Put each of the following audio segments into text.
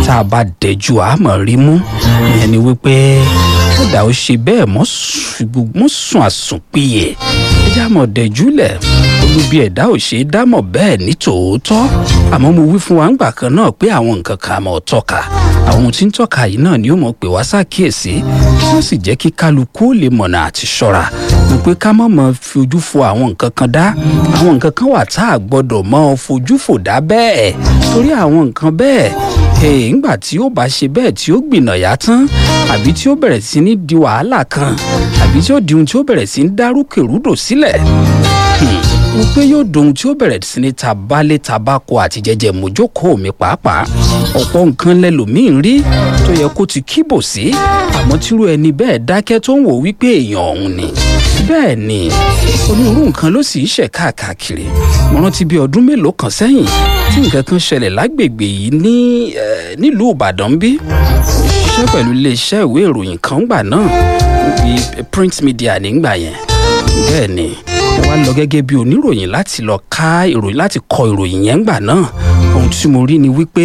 tá a bá dẹjú àmọ́ rí mú ìyẹn ni wípé kódà ó ṣe bẹ́ẹ̀ mọ́ sùn àsùnpìyẹ ẹjẹ́ àmọ́ dẹjúlẹ̀ olúbi ẹ̀dá ò ṣe é dámọ̀ bẹ́ẹ̀ ní tòótọ́ àmọ́ mo wí fún wa ńgbà kan náà pé àwọn nǹkan kan àmọ́ tọ́ka àwọn ohun tí ń tọ́ka yìí náà ni ó mọ̀ pé wá ṣàkíyèsí tí ó sì jẹ́ kí kálukú ó lè mọ̀nà àti ṣọ́ra mo pé ká má mọ̀ fi ojú fo àwọn nǹkan kan dá àwọn nǹkan kan wà tá a gbọ́dọ̀ mọ́ fojú fò dá bẹ́ẹ̀ torí àwọn nǹkan bẹ́ẹ̀ ee ńgbà tí ó bá ṣe bẹ́ẹ̀ tí ó gbìnàyà tán àbí tí ó bẹ̀rẹ̀ sí ní di wàhálà kan àbí tí ó di ohun tí ó bẹ̀rẹ̀ sí ní dárúkèrúdò sílẹ̀ mo pé yóò dohun tí ó bẹ̀rẹ̀ sí ní tabalé tabako àti jẹjẹ mojókòó mi pàápàá ọ̀pọ̀ nǹkan lẹ́lòmíín rí tó yẹ kó ti kíbò sí àmọ́ tírú ẹni bẹ́ẹ̀ dákẹ́ tó ń wò wípé èèyàn ọ̀hún ni bẹ́ẹ̀ ni onírúurú nǹkan ló sì ń ṣẹ̀ káàkiri mo rántí bí ọdún mélòó kan sẹ́yìn tí nǹkan kan ṣẹlẹ̀ lágbègbè yìí ní nílùú ìbàdàn bí ṣiṣẹ́ pẹ̀lú iléeṣẹ́ ìwé ìròyìn kan gbà náà bíi print media nígbà yẹn bẹ́ẹ̀ ni mo wá lọ gẹ́gẹ́ bí oníròyìn láti lọ ká ìròyìn láti kọ ìròyìn yẹn gbà náà ohun tí mo rí ni wípé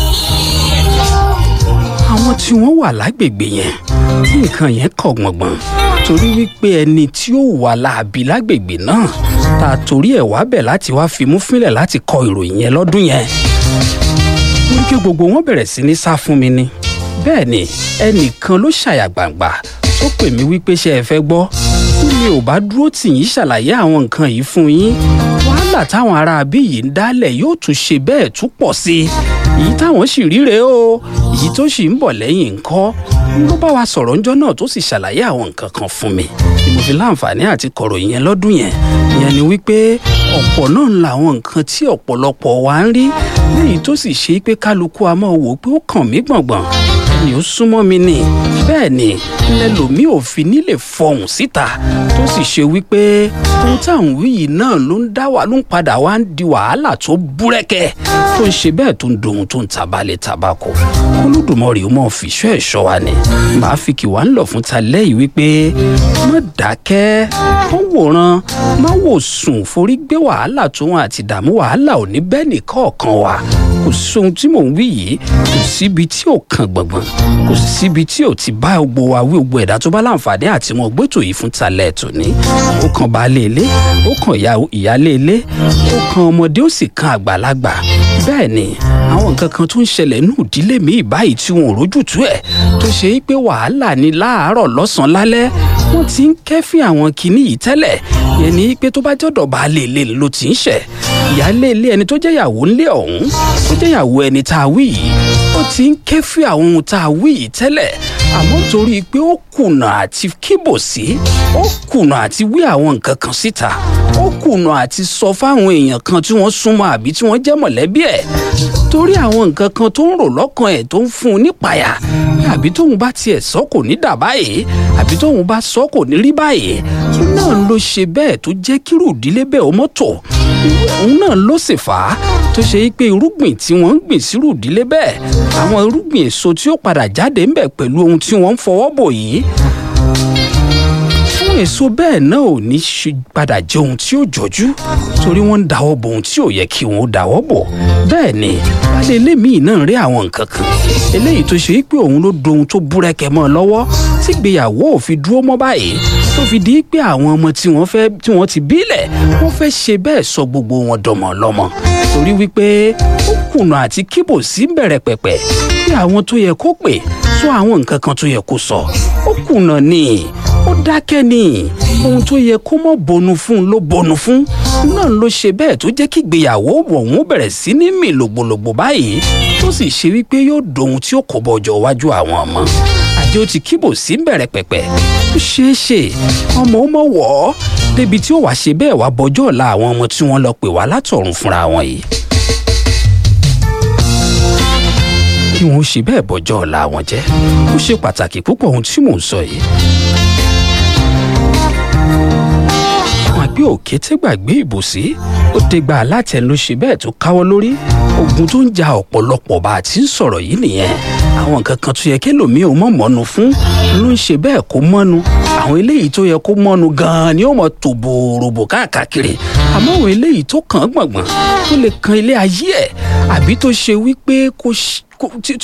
àwọn tí wọ́n wà lágbègbè yẹn tí nǹkan yẹn kọ̀ gbọ̀ngbọ̀n torí wípé ẹni tí ó wà láàbí lágbègbè náà ta torí ẹ̀ wá bẹ̀ láti wá fimú fínlẹ̀ láti kọ ìròyìn yẹn lọ́dún yẹn mo rí kí gbogbo wọn bẹ̀rẹ̀ sí ní sá fún mi ni bẹ́ẹ̀ ni ẹnìkan ló ṣàyà gbàǹgbà tó pè mí wípé ṣé ẹ fẹ́ gbọ́ tí mi ò bá dúró tì yín ṣàlàyé àwọn nǹkan yìí fún yín wàhálà táwọn ará abí yìí ń dálẹ̀ yóò tún ṣe bẹ́ẹ̀ tún pọ̀ sí i èyí táwọn sì ríre o èyí tó sì ń bọ̀ lẹ́yìn ńkọ́ ló bá wa sọ̀rọ̀ ńjọ́ náà tó sì ṣàlàyé àwọn nǹkan kan fún mi ni mo fi láǹfààní àti kọ̀rọ̀ yẹn lọ́dún yẹn ìyẹn ni wípé ọ̀pọ̀ náà ń la àwọn nǹkan tí ọ̀pọ̀lọpọ̀ wa ń rí léyìí tó sì ṣe pé kálukú a máa wò ó pé ó kàn mí gbọ̀ngbọ̀n ni ó súnmọ́ mi ni bẹ́ẹ̀ ni lẹ́lòmíì ò fi nílè fọhùn síta tó sì ṣe wípé ohun táwọn wí yìí náà ló ń dá wa ló ń padà wá ń di wàhálà tó búrẹ́kẹ́ tó ń ṣe bẹ́ẹ̀ tó ń dohun tó ń tabalẹ̀ tabako olódùmarè ó mọ̀ fìṣọ́ ẹ̀ṣọ́ wa ni màá fi kì wá ń lọ fún ta lẹ́yìn wípé má dákẹ́ má wòran má wò sùn forí gbé wàhálà tó wọn àti dààmú wàhálà ò ní bẹ́ẹ̀ nìkọ̀ọ̀kan wa kò sí ohun tí mò ń wí yìí kò síbi tí ò kan gbọ̀ngbọ̀n kò síbi tí ò ti bá gbogbo wa wí gbogbo ẹ̀dá tó bá láǹfààní àti wọn gbẹ́tò yìí fún talẹ̀ tòní ó kan baálé ilé ó kan ìyálé ilé ó kan ọmọdé ó sì kan àgbàlagbà bẹ́ẹ̀ ni àwọn nǹkan kan tó ń ṣẹlẹ̀ nù ìdílé mi báyìí tí wọn ò rójútùú ẹ̀ tó ṣe é pé wàhálà ni láàárọ̀ lọ́sàn-án lálẹ́ wọ́n ti ń kẹ́fín àwọn kinní yìí tẹ́lẹ̀ yẹn ni pé tó bá jọ́dọ̀ baálé ilé ló ti ń ṣẹ̀ ìyálé ilé ẹni tó jẹ́yàwó ńlé ọ̀hún tó jẹ́yàwó ẹni tá a wí yìí ó ti ń kẹ́fín àwọn ohun tá a wí yìí tẹ́lẹ̀ àmọ́ torí pé ó kùnà àti kíbò sí ó kùnà àti wí àwọn nǹkan kan síta ó kùnà àti sọ fáwọn èèyàn kan tí wọ́n súnmọ́ àbí tí wọ́n jẹ́ mọ̀lẹ́bí ẹ̀ torí àwọn nǹkan kan tó ń rò lọ́kàn ẹ̀ tó ń fún un nípayà àbí tóun bá tiẹ̀ sọ kò ní dà báyìí àbí tóun bá sọ kò ní rí báyìí tó náà ló ṣe bẹ́ẹ̀ tó jẹ́ kírù ìdílé bẹ́ẹ̀ ó mọ́tò òun náà ló sì fà á tó ṣe é pé irúgbìn tí wọ́n ń gbìn sírù ìdílé bẹ́ẹ̀ àwọn irúgbìn èso tí ó padà jáde ń bẹ̀ pẹ̀lú ohun tí wọ́n ń fọwọ́ bò yìí fún èso bẹ́ẹ̀ náà ò ní ṣe padà jẹ́ ohun tí ó jọjú torí wọ́n ń dáwọ́ bo ohun tí ò yẹ kí wọ́n ó dáwọ́ bò bẹ́ẹ̀ ni balẹ̀ elémìí náà rí àwọn nǹkan kan eléyìí tó ṣe é pé òun ló dohun tó búrẹ́kẹ́ mọ́ ọ lọ́wọ́ tí ìgbéyàwó ò fi dúró mọ́ báyìí tó fi di pé àwọn ọmọ tí wọ́n fẹ́ tí wọ́n ti bílẹ̀ wọ́n fẹ́ ṣe bẹ́ẹ̀ sọ gbogbo wọn dọmọ lọ́mọ torí wípé ó kùnà àti kíbò sí bẹ̀rẹ̀ pẹ̀pẹ̀ bí àwọn tó yẹ kó pè sọ àwọn nǹkan kan tó yẹ kó sọ ó kùnà ni ó dákẹ́ ni ohun tó yẹ kó mọ̀ bọnu fún ló bọnu fún náà ló ṣe bẹ́ẹ̀ tó jẹ́ kí ìgbéyàwó ọ̀hún bẹ̀rẹ̀ sí ní mì lògbòlògbò báyìí tó sì ṣe wípé yóò dohun tí ó kó bọ́jọ́ wájú àwọn ọmọ àjẹ́ ó ti kíbò sí bẹ̀rẹ̀ pẹ̀pẹ̀ ó ṣeé ṣe ọmọ ó mọ̀ wọ̀ ọ́ débi tí ó wàá ṣe bẹ́ẹ̀ wá bọ́jọ́ ọ̀la àwọn ọmọ tí wọ́n lọ pè wá látọ̀run fúnra wọn yìí. kí wọ́n ṣe bẹ́ẹ̀ bọ́jọ́ ọ̀la wọn jẹ́ ó ṣe pàtàkì púpọ̀ ohun tí mò ń sọ yìí. àgbẹ̀ òkété gbàgbé ìbòsí ó dégbà alátẹnu ló ṣe bẹ́ẹ̀ tó káwọ́ lórí ogun tó ń ja ọ̀pọ̀lọpọ̀ bá a ti ń sọ̀rọ̀ yìí nìyẹn àwọn nǹkan kan tó yẹ kélòmíì ò mọ̀ mọ́nu fún ló ń ṣe bẹ́ẹ̀ kó mọ́nu àwọn eléyìí tó yẹ kó mọ́nu gan-an ni ó mọ̀ tó bòròbò káàkiri àmọ́ àwọn eléyìí tó kàn án gbọ̀ngbọ̀n tó lè kan ilé ayé ẹ̀ àbí tó ṣe wípé kó